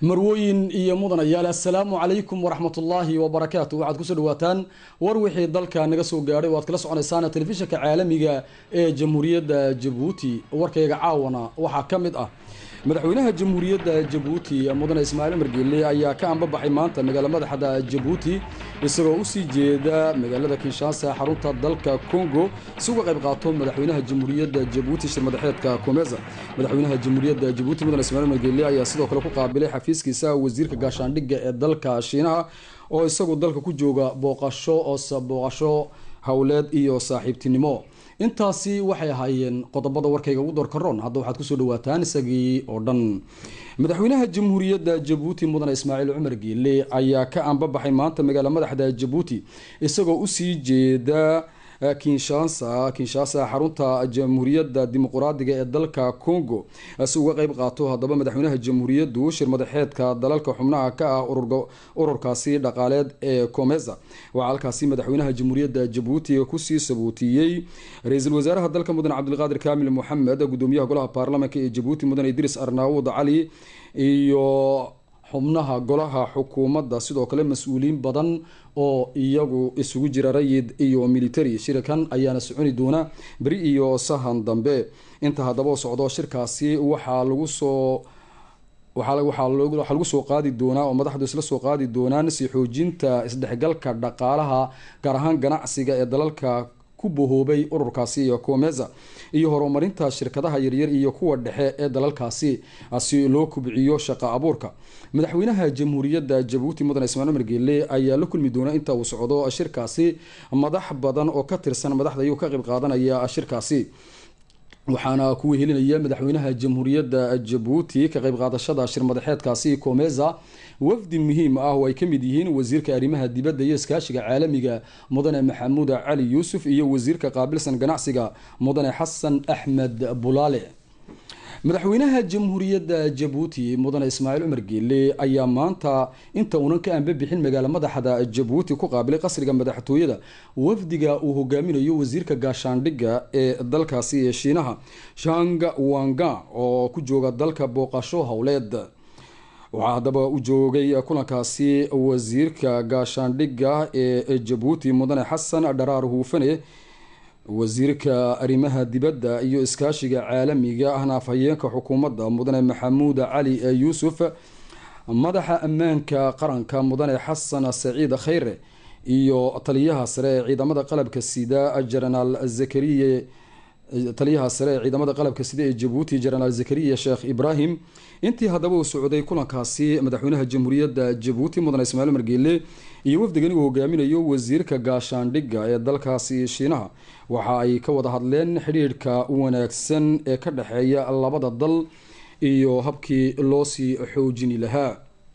marwooyin iyo mudanayaal assalaamu calaykum waraxmatullaahi wabarakaatu waxaad kusoo dhawaataan war wixii dalka naga soo gaadhay oo aad kala soconaysaan telefishinka caalamiga ee jamhuuriyadda jabuuti warkayga caawana waxaa ka mid ah madaxweynaha jamhuuriyadda jabuuti mudane ismaaciil cumar geelle ayaa ka anbabaxay maanta magaala madaxda jabuuti isagoo usii jeeda magaalada kinshaasa xarunta dalka congo si uga qayb qaato madaxweynaha jamhuuriyadda jabuuti shirmadaxeedka komeza madaxweynaha jamhuuriyadda jabuuti mudane ismaaciil cumar geelle ayaa sidoo kale ku qaabilay xafiiskiisa wasiirka gaashaandhigga ee dalka shiinaha oo isagu dalka ku jooga booqasho oose booqasho howleed iyo saaxiibtinimo intaasi waxay ahaayeen qodobada warkayga ugu doorkaroon hadda waxaad kusoo dhawaataan isagii oo dhan madaxweynaha jamhuuriyadda jabuuti mudane ismaaciil cumar geelle ayaa ka anbabaxay maanta magaala madaxda jabuuti isagoo usii jeeda kinshaasa kinshaasa xarunta jamhuuriyadda dimuquraadiga ee dalka congo si uga qeyb qaato haddaba madaxweynaha jamhuuriyaddu shirmadaxeedka dalalka xubnaha ka ah ururkaasi dhaqaaleed ee comeza waxaa halkaasi madaxweynaha jamhuuriyadda jabuuti kusii sabuutiyey ra-iisul wasaaraha dalka mudane cabdilqaadir kaamil moxamed gudoomiyaha golaha baarlamaanka ee jabuuti mudane idris arnaawud cali iyo xubnaha golaha xukuumadda sidoo kale mas-uuliyiin badan oo iyagu isugu jira rayid iyo military shirkan ayaana soconi doona beri iyo sahan dambe inta haddaba socdo shirkaasi waxaa lagu soo waxaa lagu soo qaadi doonaa oo madaxdu isla soo qaadi doonaan si xoojinta isdhexgalka dhaqaalaha gaar ahaan ganacsiga ee dalalka ku bahoobay ururkaasi iyo comeza iyo horumarinta shirkadaha yaryar iyo kuwa dhexe ee dalalkaasi si loo kubciyo shaqa abuurka madaxweynaha jamhuuriyadda jabuuti mudane ismaaiil cumar geelle ayaa la kulmi doona inta uu socdo shirkaasi madax badan oo ka tirsan madaxda iyuu ka qayb qaadanaya shirkaasi waxaana ku wehelinaya madaxweynaha jamhuuriyadda jabuuti ka qayb qaadashada shirmadaxeedkaasi comeza wafdi muhiim ah oo ay ka mid yihiin wasiirka arrimaha dibadda iyo iskaashiga caalamiga mudane maxamuud cali yuusuf iyo wasiirka qaabilsan ganacsiga mudane xasan axmed bulaale madaxweynaha jamhuuriyadda jabuuti mudane ismaaciil cumar geelle ayaa maanta inta uunan ka anbabixin magaala madaxda jabuuti ku qaabilay qasriga madaxtooyada wafdiga uu hogaaminayo wasiirka gaashaandhigga ee dalkaasi ee shiinaha shang wanga oo ku jooga dalka booqasho howleed waxaa haddaba u joogay kulankaasi wasiirka gaashaandhigga ee jabuuti mudane xasan dharaar huufane wasiirka arrimaha dibadda iyo iskaashiga caalamiga ahna afhayeenka xukuumadda mudane maxamuud cali yuusuf madaxa ammaanka qaranka mudane xasan saciid khayre iyo taliyaha sare ee ciidamada qalabka sida jenaraal zakariye taliyaha sare ee ciidamada qalabka sida ee jabuuti jenaraal zakariya sheekh ibraahim intii haddaba uu socday kulankaasi madaxweynaha jamhuuriyadda jabuuti mudane ismaaciil margeele iyo wafdigan uu hogaaminayo wasiirka gaashaandhigga ee dalkaasi shiinaha waxa ay ka wada hadleen xidhiidhka wanaagsan ee ka dhexeeya labada dal iyo habkii loosii xoojini lahaa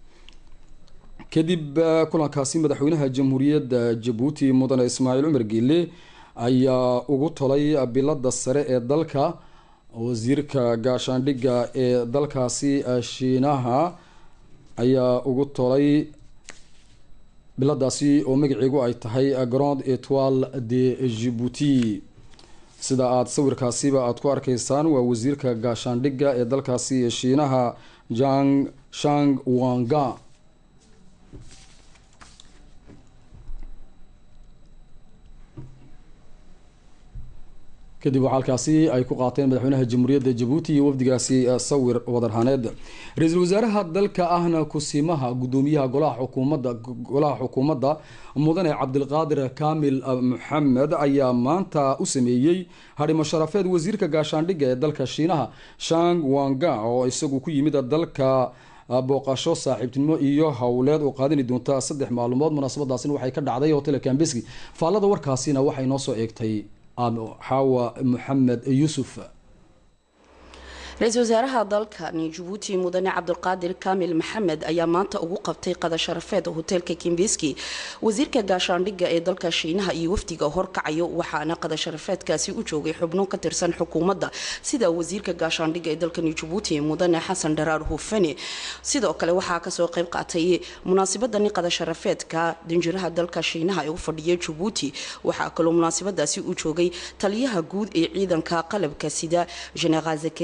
kadib kulankaasi madaxweynaha jamhuuriyadda jabuuti mudane ismaaciil cumar geele ayaa ugu tolay bilada sare ee dalka wasiirka gaashaandhigga ee dalkaasi shiinaha ayaa ugu tolay biladaasi oo magaceegu ay tahay grand etoile de jibuuti sida aada sawirkaasiba aada ku arkaysaan waa wasiirka gaashaandhigga ee dalkaasi shiinaha jang shang wanga kadib waxaa halkaasi ay ku qaateen madaxweynaha jamhuuriyadda jabuuti iyo wafdigaasi sawir wadarhaneed ra-iisul wasaaraha dalka ahna kusimaha gudoomiyaha golaha xukuumadda golaha xukuumadda mudane cabdilqaadir kaamil maxamed ayaa maanta u sameeyey hadhimo sharafeed wasiirka gaashaandhigga ee dalka shiinaha shang wanga oo isagu ku yimid dalka booqasho saaxiibtinimo iyo howleed oo qaadani doonta saddex maalmood munaasabadaasina waxay ka dhacday hotel kambeski faallada warkaasina waxay noo soo eegtay xaawa maxamed yuusuf ra-iisul wasaaraha dalkani jabuuti mudane cabdulqaadir kaamil maxamed ayaa maanta ugu qabtay qada sharafeed hoteelka kimbiski wasiirka gaashaandhigga ee dalka shiinaha iyo wafdiga horkacayo waxaana qada sharafeedkaasi u joogay xubno ka tirsan xukuumadda sida wasiirka gaashaandhigga ee dalkani jabuuti mudane xasan dharaar hufane sidoo kale waxaa kasoo qeyb qaatay munaasibadani qada sharafeedka danjiraha dalka shiinaha ee u fadhiya jabuuti waxaa kaloo munaasibadaasi u joogay taliyaha guud ee ciidanka qalabka sida jeneraal zakariye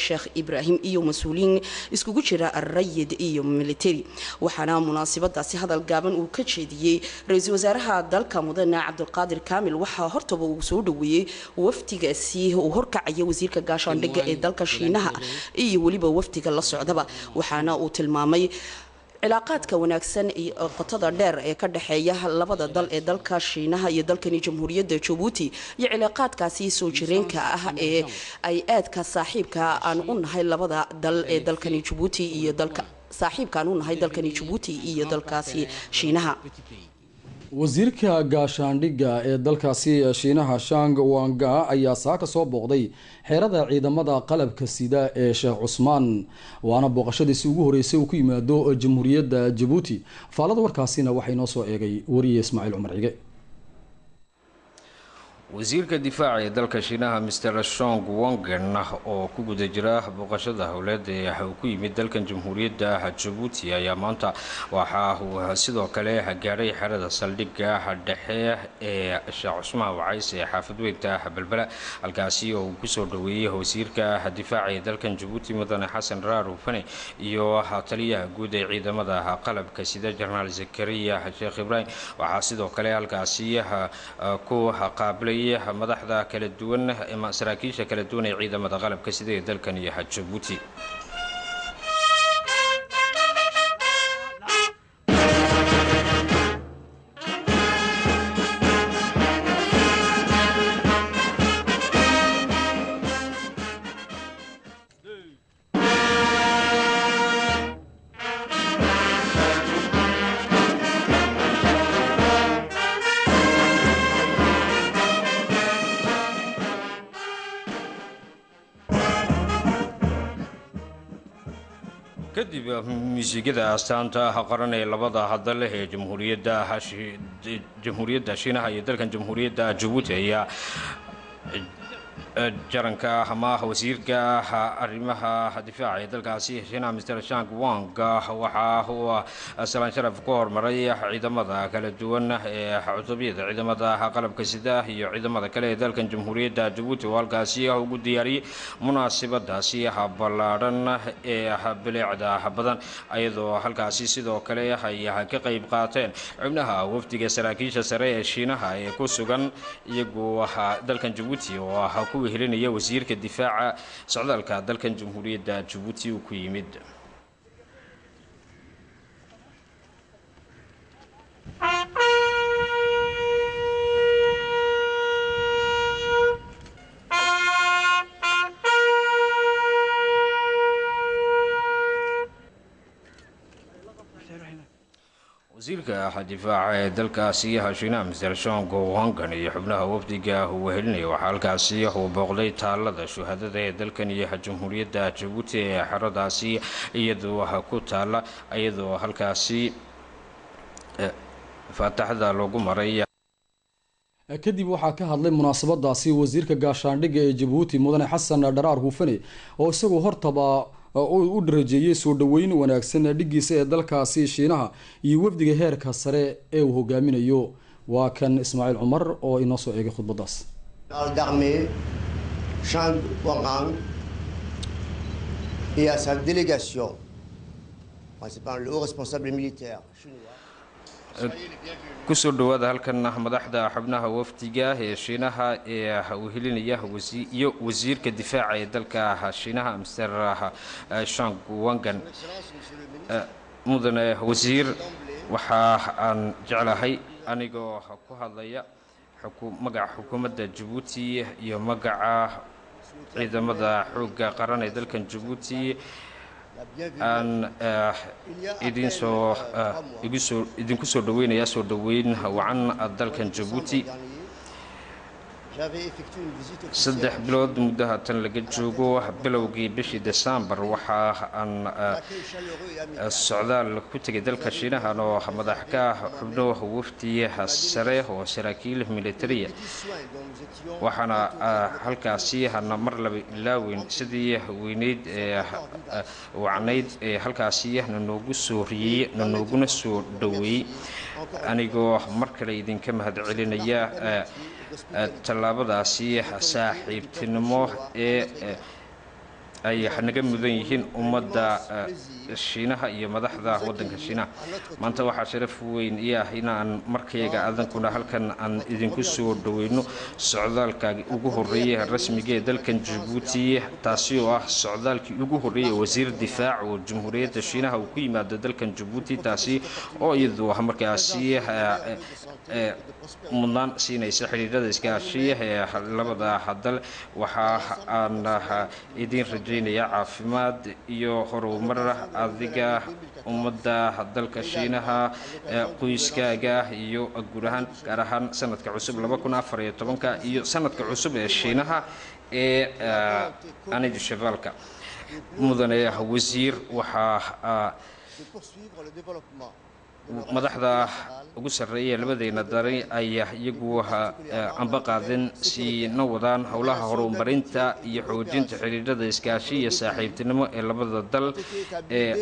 sheekh ibraahim iyo mas-uuliyiin iskugu jira rayid iyo militari waxaana munaasabadaasi hadal gaaban uu ka jeediyey ra-iisul wasaaraha dalka mudane cabdulqaadir kaamil waxaa hortaba uu soo dhaweeyey wafdigaasi uu horkacaya wasiirka gaashaandhigga ee dalka shiinaha iyo weliba wafdiga la socdaba waxaana uu tilmaamay cilaaqaadka wanaagsan iyo qotada dheer ee ka dhexeeya labada dal ee dalka shiinaha iyo dalkani jamhuuriyadda jabuuti iyo cilaaqaadkaasi soo jireenka ah ee ay aadka saaxiibka aan u nahay labada dal ee dalkani jabuuti iyo dalka saaxiibka aan u nahay dalkani jabuuti iyo dalkaasi shiinaha wasiirka gaashaandhigga ee dalkaasi shiinaha shang wanga ayaa saaka soo booqday xeerada ciidamada qalabka sida ee sheekh cusmaan waana booqashadiisi ugu horeysay uu ku yimaado jamhuuriyadda jabuuti faalada warkaasina waxay noo soo eegay wariye ismaaciil cumar cige wasiirka difaaca ee dalka shiinaha mr shong wongen oo ku guda jira booqashada howleed ee uu ku yimid dalkan jamhuuriyadda jabuuti ayaa maanta waxa uu sidoo kale gaadhay xerada saldhigga dhexe ee sheekh cusmaan wacays ee xaafad weynta belbela halkaasi oo uu kusoo dhaweeyey wasiirka difaaca ee dalkan jabuuti mudane xasan raar ufane iyo taliyaha guud ee ciidamada qalabka sida jenaraal zakariya sheekh ibraahim waxaa sidoo kale halkaasi ku qaabilay madaxda kala duwan saraakiisha kala duwan ee ciidamada qalabka sida ee dalkan iyo jabuuti kadib muusigada astaanta qaran ee labada hadal ee jamhuuriyadda jamhuuriyadda shiinaha iyo dalkan jamhuuriyadda jabuuti ayaa jaranka ama wasiirka arrimaha difaaca ee dalkaasi shiinaha mr shang wang waxa uu salaan sharaf ku hormaray ciidamada kala duwan ee cutubyada ciidamada qalabka sida iyo ciidamada kale ee dalkan jamhuuriyadda jabuuti oo halkaasi ugu diyaariyey munaasabadaasi ballaadhan ee bileecda badan iyadoo halkaasi sidoo kale ay ka qayb qaateen xubnaha wafdiga saraakiisha sare ee shiinaha ee ku sugan iyagu dalkan jabuuti oo ku helinaya wasiirka difaaca socdaalka dalkan jamhuuriyadda jabuuti uu ku yimid wasiirka difaaca ee dalkaasi shiinaha mr shongo wangan iyo xubnaha wafdiga uu helinaya waxaa halkaasi uu booqday taalada shuhadada ee dalkan iyo jamhuuriyadda jabuuti ee xeradaasi iyadoo ku taala iyadoo halkaasi faataxda loogu maray kadib waxaa ka hadlay munaasabadaasi wasiirka gaashaandhigga ee jabuuti mudane xasan dharaar huufane oo isagoo hortaba u dharajeeyey soo dhoweyn wanaagsan dhiggiisa ee dalkaasi shiinaha iyo wafdiga heerka sare ee uu hogaaminayo waa kan ismaaciil cumar oo inoo soo eegay khudbadaas Shang Wangang et à sa délégation, principalement le haut responsable militaire chinois. kusoo dhawaada halkan madaxda xubnaha wafdiga ee shiinaha ee uu helinaya iyo wasiirka difaaca ee dalka shiinaha mr shang wangan mudane wasiir waxa aan jeclahay anigoo ku hadlaya magaca xukuumadda jabuuti iyo magaca ciidamada xoogga qaran ee dalkan jabuuti aan idinsoo igusoo idinku soo dhaweynayaa soo dhoweyn wacan dalkan jabuuti saddex bilood muddaha tan laga joogo bilowgii bishii desembar waxa aan socdaal ku tegay dalka shiinahan oo madax ka xubno wafdi sare oo saraakiil militariya waxaana halkaasi hana mar laba ilaaweyn sidii weyneyd ee wacnayd ee halkaasi nanoogu soo riyey nanooguna soo dhoweeyey anigoo mar kale idinka mahadcelinaya tallaabadaasi saaxiibtinimo ee ay naga mudan yihiin ummadda shiinaha iyo madaxda waddanka shiinaha maanta waxaa sharaf weyn ii ah inaan markayga adankuna halkan aan idinku soo dhoweyno socdaalka ugu horreeyay rasmiga ee dalkan jabuuti taasi oo ah socdaalkii ugu horreeyay wasiir difaac oo jamhuuriyadda shiinaha uu ku yimaado dalkan jabuuti taasi oo iyadu ah markaasi mudnaan siinaysa xidhiirada iskaashiya ee labada dal waxa aan idiin rajaynayaa caafimaad iyo horumar adiga ummadda dalka shiinaha qoyskaaga iyo guud ahaan gaar ahaan sanadka cusub iyo sanadka cusub ee shiinaha ee anidi shabaalka mudane wasiir waxaa madaxda ugu sarreeya labadeena dari ayaa iyagu amba qaadeen siina wadaan howlaha horumarinta iyo xoojinta xidhiirada iskaashi iyo saaxiibtinimo ee labada dal ee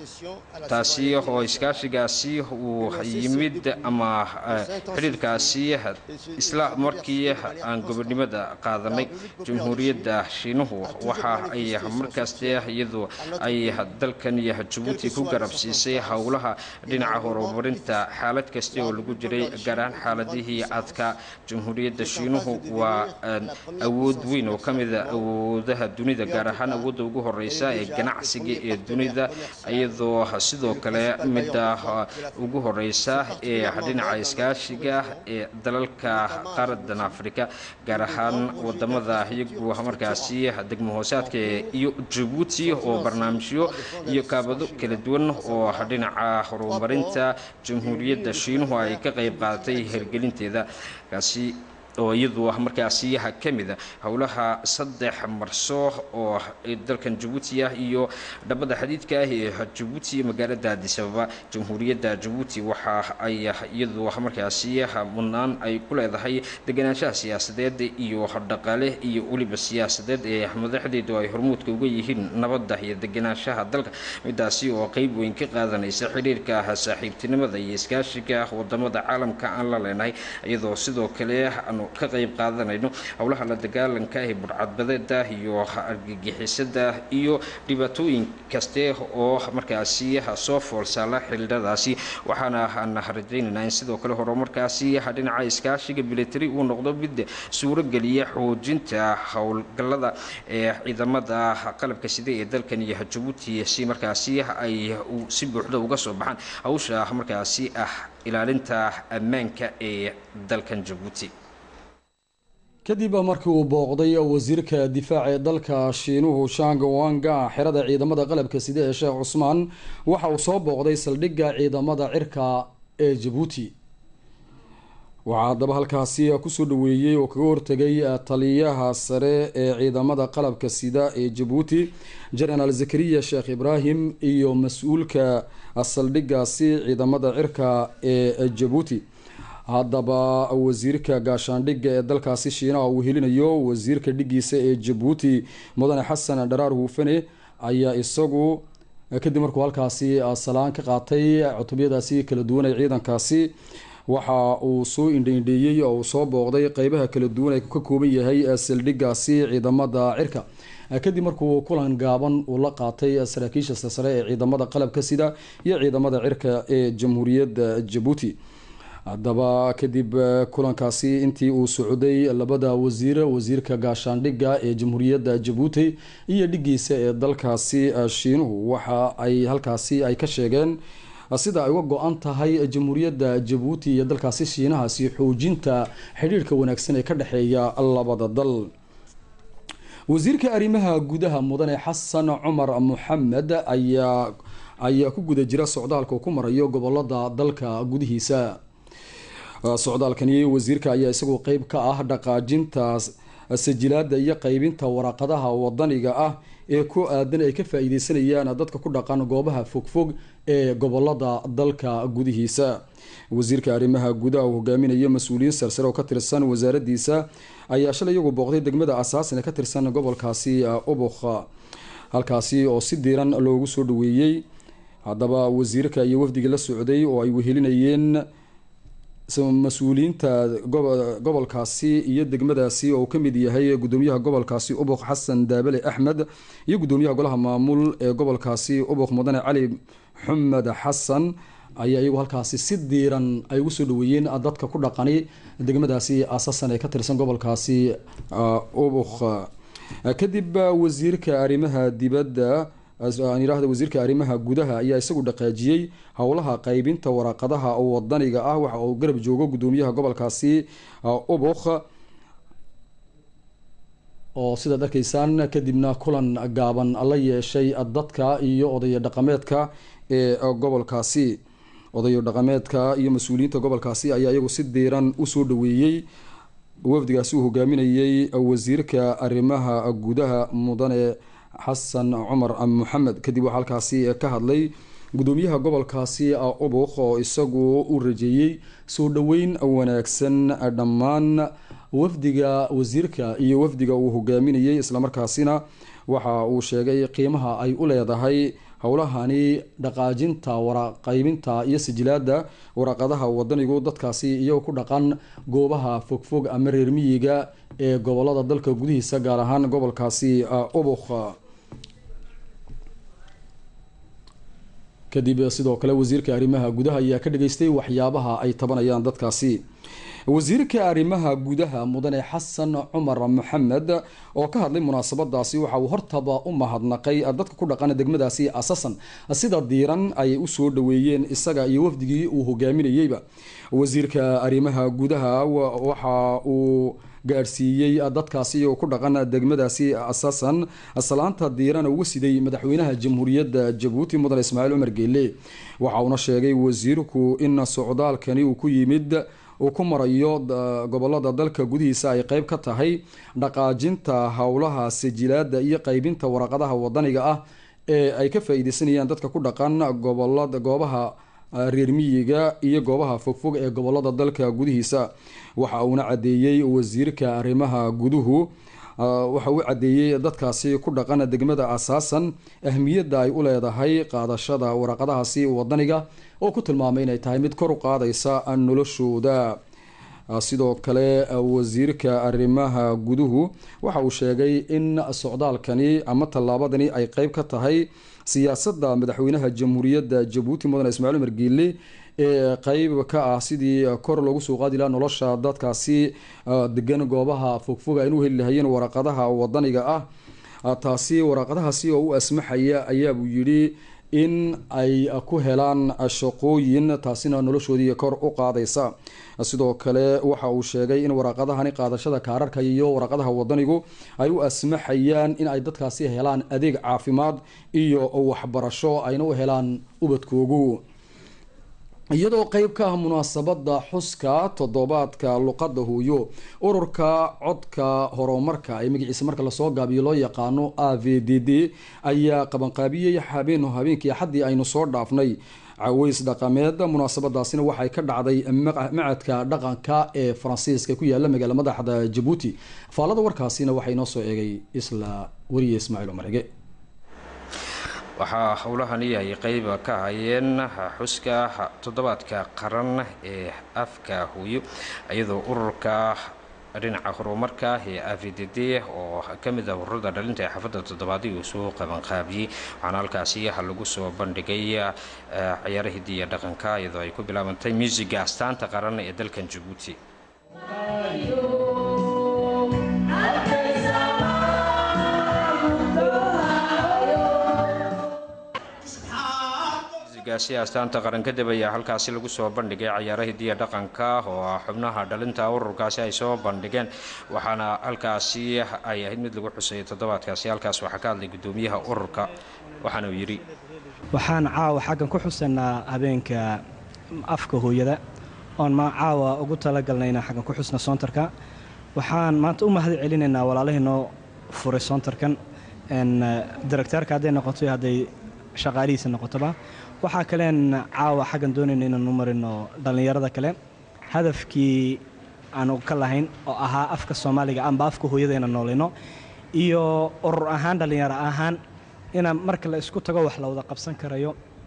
taasi oo iskaashigaasi uu yimid ama xidhiirkaasi isla markii aan gobonimada qaadanay jamhuuriyadda shiinuhu waxa ay markaasti iyadu ay dalkan iyo jabuuti ku garab siisay howlaha dhinaca horumarinta xaalad kasta oo lagu jiray gaar ahaan xaaladihii adka jamhuuriyadda shiinuhu waa awood weyn oo ka mida awoodaha dunida gaar ahaan awoodda ugu horeysa ee ganacsiga ee dunida iyadoo sidoo kale midda ugu horeysa ee dhinaca iskaashiga ee dalalka qaaradan afrika gaar ahaan wadamada iyagu markaasi degmo hoosaadka iyo jabuuti oo barnaamijyo iyo kaabado kala duwan oo dhinaca horumarinta jamhuuriyadda shiinuhu ay ka qayb qaadatay hirgelinteeda kaasi oo iyadu ah markaasi ka mida howlaha saddex marso oo dalkan jabuuti ah iyo dhabada xadiidka ah ee jabuuti magaalada adisababa jamhuuriyadda jabuuti waxa ay iyadu markaasi mudnaan ay ku leedahay deganaanshaha siyaasadeed iyo dhaqaale iyo weliba siyaasadeed ee madaxdeedu ay hormuudka uga yihiin nabadda iyo deganaanshaha dalka midaasi oo qeyb weyn ka qaadanaysa xidhiirka saaxiibtinimada iyo iskaashiga wadamada caalamka aan la leenahay iyadoo sidoo kale ka qayb qaadanayno howlaha la dagaalanka ee budhcadbadeeda iyo argagixisada iyo dhibaatooyin kaste oo markaasi soo foolsaala xildhadaasi waxaana aan rajaynaynaa in sidoo kale horumarkaasi dhinaca iskaashiga military uu noqdo mid suurogeliya xoojinta howlgalada ee ciidamada qalabka sida ee dalkan iyo jabuuti si markaasi ay si buuxda uga soo baxaan hawsha markaasi ah ilaalinta ammaanka ee dalkan jabuuti kadib markii uu booqday wasiirka difaaca ee dalka shiinuhu shang wanga xerada ciidamada qalabka sida ee sheekh cusmaan waxa uu soo booqday saldhigga ciidamada cirka ee jabuuti waxaa haddaba halkaasi kusoo dhaweeyey oo kaga hortegay taliyaha sare ee ciidamada qalabka sida ee jabuuti jenaraal zakariya sheekh ibraahim iyo mas-uulka saldhiggaasi ciidamada cirka ee jabuuti haddaba wasiirka gaashaandhigga ee dalkaasi shiinaha uu helinayo wasiirka dhigiisa ee jabuuti mudane xasan dharaar huufane ayaa isagu kadib markuu halkaasi salaan ka qaatay cutubyadaasi kala duwan ee ciidankaasi waxa uu soo indhaindheeyey oo uu soo booqday qeybaha kala duwan ee ka kooban yahay saldhiggaasi ciidamada cirka kadib markuu kulan gaaban uu la qaatay saraakiisha silsare ee ciidamada qalabka sida iyo ciidamada cirka ee jamhuuriyadda jabuuti haddaba kadib kulankaasi intii uu socday labada wasiir wasiirka gaashaandhigga ee jamhuuriyadda jabuuti iyo dhigiisa ee dalkaasi shiinuhu waxa ay halkaasi ay ka sheegeen sida ay uga go-an tahay jamhuuriyadda jabuuti iyo dalkaasi shiinahaasi xoojinta xidhiirhka wanaagsan ee ka dhexeeya labada dal wasiirka arrimaha gudaha mudane xasan cumar muxamed ayaa ayaa ku guda jira socdaalka uu ku marayo gobolada dalka gudihiisa socdaalkani wasiirka ayaa isagoo qeyb ka ah dhaqaajinta sajilaada iyo qeybinta waraaqadaha wadaniga ah ee ku aadan ay ka faa-iideysanayaan dadka ku dhaqan goobaha fogfog ee gobolada dalka gudihiisa wasiirka arrimaha gudaha uu hogaaminayo mas-uuliyiin sarsare oo ka tirsan wasaaradiisa ayaa shalay iyagu booqday degmada asaasin ee ka tirsan gobolkaasi ubuk halkaasi oo si diiran loogu soo dhaweeyey haddaba wasiirka iyo wafdigii la socday oo ay wehelinayeen mas-uuliyiinta gobolkaasi iyo degmadaasi oo uu ka mid yahay gudoomiyaha gobolkaasi ubuq xasan daabale axmed iyo gudoomiyaha golaha maamul ee gobolkaasi ubuq mudane cali xumed xasan ayaa iyagu halkaasi si diiran ay ugu soo dhaweeyeen dadka ku dhaqani degmadaasi asasan ee ka tirsan gobolkaasi ubuq kadib wasiirka arrimaha dibadda aan yidhaahda wasiirka arrimaha gudaha ayaa isagu dhaqaajiyey howlaha qaybinta waraaqadaha wadaniga ah waxa uu garab joogo gudoomiyaha gobolkaasi ubuk oo sidaad arkaysaan kadibna kulan gaaban la yeeshay dadka iyo odaya dhaqameedka ee gobolkaasi odayo dhaqameedka iyo mas-uuliyiinta gobolkaasi ayaa iyagu si diiran usoo dhaweeyey wafdigaasi uu hogaaminayey wasiirka arrimaha gudaha mudane xasan cumar maxamed kadib waxaa halkaasi ka hadlay gudoomiyaha gobolkaasi ubuk oo isagu u rajeeyey soo dhaweyn wanaagsan dhammaan wafdiga wasiirka iyo wafdiga uu hogaaminayey islamarkaasina waxa uu sheegay qiimaha ay u leedahay howlahani dhaqaajinta waraqaybinta iyo sijilaada waraaqadaha wadanigu dadkaasi iyagoo ku dhaqan goobaha fogfog ama reer miyiga ee gobolada dalka gudihiisa gaar ahaan gobolkaasi ubuk kadib sidoo kale wasiirka arrimaha gudaha ayaa ka dhageystay waxyaabaha ay tabanayaan dadkaasi wasiirka arrimaha gudaha mudane xasan cumar maxamed oo ka hadlay munaasabadaasi waxa uu hortaba u mahadnaqay dadka ku dhaqan degmadaasi asasan sida diiran ayay usoo dhaweeyeen isaga iyo wafdigii uu hogaaminayeyba wasiirka arrimaha gudaha waxa uu gaadhsiiyey dadkaasi oo ku dhaqan degmadaasi asasan salaanta diirana uga siday madaxweynaha jamhuuriyadda jabuuti mudane ismaaciil cumar geele waxa uuna sheegay wasiirku in socdaalkani uu ku yimid uu ku marayo gobolada dalka gudihiisa ay qeyb ka tahay dhaqaajinta howlaha sijilaada iyo qeybinta waraqadaha wadaniga ah ee ay ka faa-iideysanayaan dadka ku dhaqan gobolada goobaha reer miyiga iyo goobaha fogfog ee gobolada dalka gudihiisa waxa uuna cadeeyey wasiirka arrimaha guduhu waxa uu cadeeyey dadkaasi ku dhaqan degmada asaasan ahmiyadda ay u leedahay qaadashada waraqadahaasi wadaniga oo ku tilmaamay inay tahay mid kor u qaadaysa noloshooda sidoo kale wasiirka arrimaha guduhu waxa uu sheegay in socdaalkani ama tallaabadani ay qeyb ka tahay siyaasadda madaxweynaha jamhuuriyadda jabuuti mudane ismaaciil umar giile ee qeyb ka ah sidii kor loogu soo qaadi lahaa nolosha dadkaasi degan goobaha fogfog aynu heli lahayeen waraqadaha wadaniga ah taasi waraaqadahaasi oo u asmaxaya ayaabuu yidhi in ay ku helaan shaqooyin taasina noloshoodii kor u qaadaysa sidoo kale waxa uu sheegay in waraaqadahani qaadashada kaararka iyo waraqadaha wadanigu ay u asmaxayaan in ay dadkaasi helaan adeeg caafimaad iyo waxbarasho ayna u helaan ubadkoogu iyadoo qeyb ka ah munaasabada xuska toddobaadka luqada hooyo ururka codka horumarka ee magaciisa marka lasoo gaabiyo loo yaqaano a v d d ayaa qabanqaabiyey habeen habeenkii axaddii aynu soo dhaafnay caweys dhaqameed munaasabadaasina waxay ka dhacday macadka dhaqanka ee faransiiska ku yaala magaala madaxda jabuuti faalada warkaasina waxaa inoo soo eegay isla weriye ismaaciil umarege waxaa howlahani ay qeyb ka hayeen xuska toddobaadka qaran ee afka hooyo iyadoo ururka dhinaca horumarka ee a v d d oo ka mid ah ururada dhalinta ee xaafadda toddobaadii uu soo qabanqaabiyey waxaana halkaasi lagu soo bandhigay ciyaara hidiya dhaqanka iyadoo ay ku bilaabantay muusiga astaanta qaran ee dalkan jabuuti gaasi astaanta qaran kadib ayaa halkaasi lagu soo bandhigay ciyaara hidiya dhaqanka oo xubnaha dhalinta ururkaasi ay soo bandhigeen waxaana halkaasi ay ahayd mid lagu xusayay toddobaadkaasi halkaas waxaa ka hadlay gudoomiyaha ururka waxaana uu yidhi waxaan caawa xaggan ku xusanaa habeenka afka hooyada oon ma caawa ugu talagalnay inaan xaggan ku xusna soontarka waxaan maanta u mahad celinaynaa walaalihii noo furay soontarkan directeerka hadday noqoto iyo hadday shaqaalihiisa noqotoba waxaa kaleen caawa xaggan doonayna inaanu marino dhallinyarada kale hadafkii aanu ka lahayn oo ahaa afka soomaaliga amba afka hooyada inaan noolino iyo urur ahaan dhallinyaro ahaan inaan marka la isku tago wax la wada qabsan karayo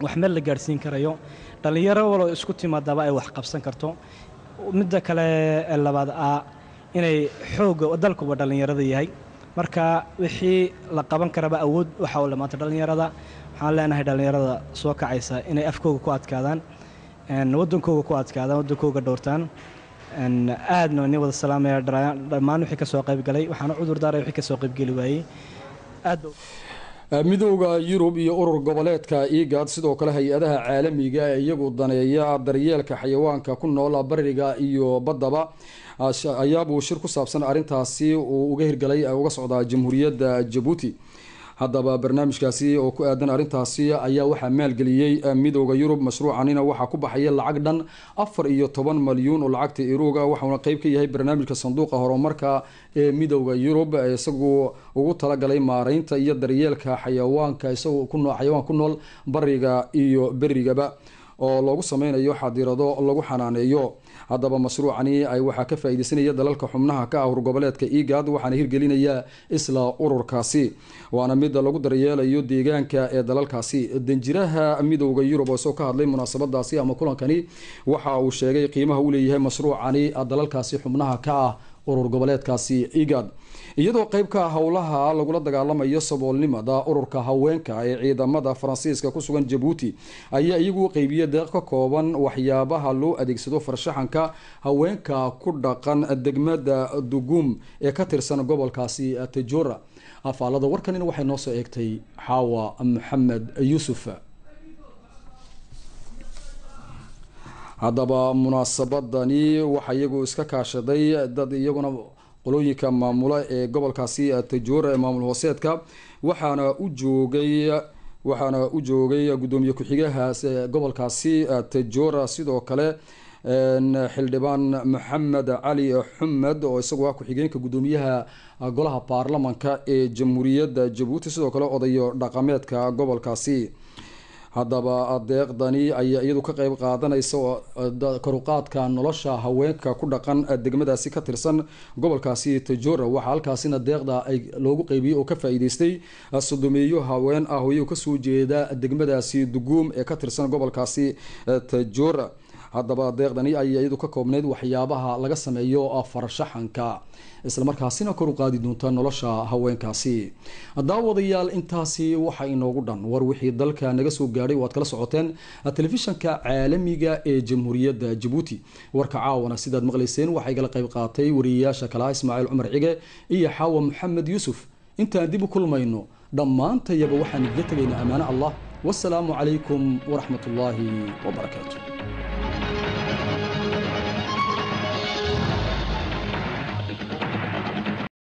wax meel la gaadhsiin karayo dhallinyaro waloo isku timaadaba ay wax qabsan karto midda kale ee labaad ah inay xoogga dalkuba dhallinyarada yahay marka wixii la qaban karaba awood waxa u lamaanta dhallinyarada waxaan leenahay dhallinyarada soo kacaysa inay afkooga ku adkaadaan waddankooga ku adkaadaan waddankooga dhowrtaan aadna ni wada salaamaya dhammaan wixii ka soo qaybgalay waxaana cudur daaray wixii ka soo qaybgeli waayey aad midooda yurub iyo urur goboleedka igad sidoo kale hay-adaha caalamiga ee iyagu daneeya daryeelka xayawaanka ku nool bariga iyo baddaba ayaabuu shir ku saabsan arrintaasi uu uga hirgalay uga socdaa jamhuuriyadda jabuuti haddaba barnaamijkaasi oo ku aadan arrintaasi ayaa waxaa maalgeliyey midooda yurub mashruucanina waxaa ku baxaya lacag dhan afar iyo toban malyuun oo lacagta iruuga waxauna qeyb ka yahay barnaamijka sanduuqa horumarka ee midooda yurub isagu ugu talagalay maareynta iyo daryeelka xayawaanka isagoo xayawaan ku nool bariga iyo berigaba oo loogu sameynayo xadirado lagu xanaaneeyo haddaba mashruucani ay waxaa ka faa-ideysanaya dalalka xubnaha ka ah urgoboleedka igad waxaana hirgelinaya isla ururkaasi waana mid lagu daryeelayo deegaanka ee dalalkaasi danjiraha midooda yurub oo isagoo ka hadlay munaasabadaasi ama kulankani waxa uu sheegay qiimaha uu leeyahay mashruucani dalalkaasi xubnaha ka ah urur goboleedkaasi igad iyadoo qeyb ka ah howlaha lagula dagaalamayo saboolnimada ururka haweenka ee ciidamada faransiiska ku sugan jabuuti ayaa iyagu qeybiya deeq ka kooban waxyaabaha loo adeegsado farshaxanka haweenka ku dhaqan degmada dugum ee ka tirsan gobolkaasi tajora afaalada warkanina waxay noo soo eegtay xaawa maxamed yuusuf haddaba munaasabadani waxaa iyagu iska kaashaday dad iyaguna qolooyinka maamula ee gobolkaasi tajoora ee maamul hooseedka waxaana u joogay waxaana u joogay guddoomiye ku-xigahaas gobolkaasi tajoora sidoo kale xildhibaan maxamed cali xumed oo isagu ah ku-xigeenka guddoomiyaha golaha baarlamanka ee jamhuuriyadda jabuuti sidoo kale odayo dhaqameedka gobolkaasi haddaba deeqdani ayaa iyadu ka qeyb qaadanaysa karuqaadka nolosha haweenka ku dhaqan degmadaasi ka tirsan gobolkaasi tajora waxaa halkaasina deeqda ay loogu qeybiyey oo ka faa-iideystay sodomeeyo haween ah oo iyagu kasoo jeeda degmadaasi duguum ee ka tirsan gobolkaasi tajora haddaba deeqdani ayaa iyadu ka koobneyd waxyaabaha laga sameeyo farshaxanka islamarkaasina kor u qaadi doonta nolosha haweenkaasi daawadayaal intaasi waxa inoogu dhan war wixii dalka naga soo gaadhay oo aad kala socoteen telefishanka caalamiga ee jamhuuriyadda jabuuti warka caawana sidaad maqlayseen waxaa igala qayb qaatay wariyayaasha kalaha ismaaciil cumar cige iyo xaawa maxamed yuusuf intaan dib u kulmayno dhammaantayaba waxaan idiga tegaynaa ammaano allah wasalaamu calaykum waraxmat ullaahi wabarakaatu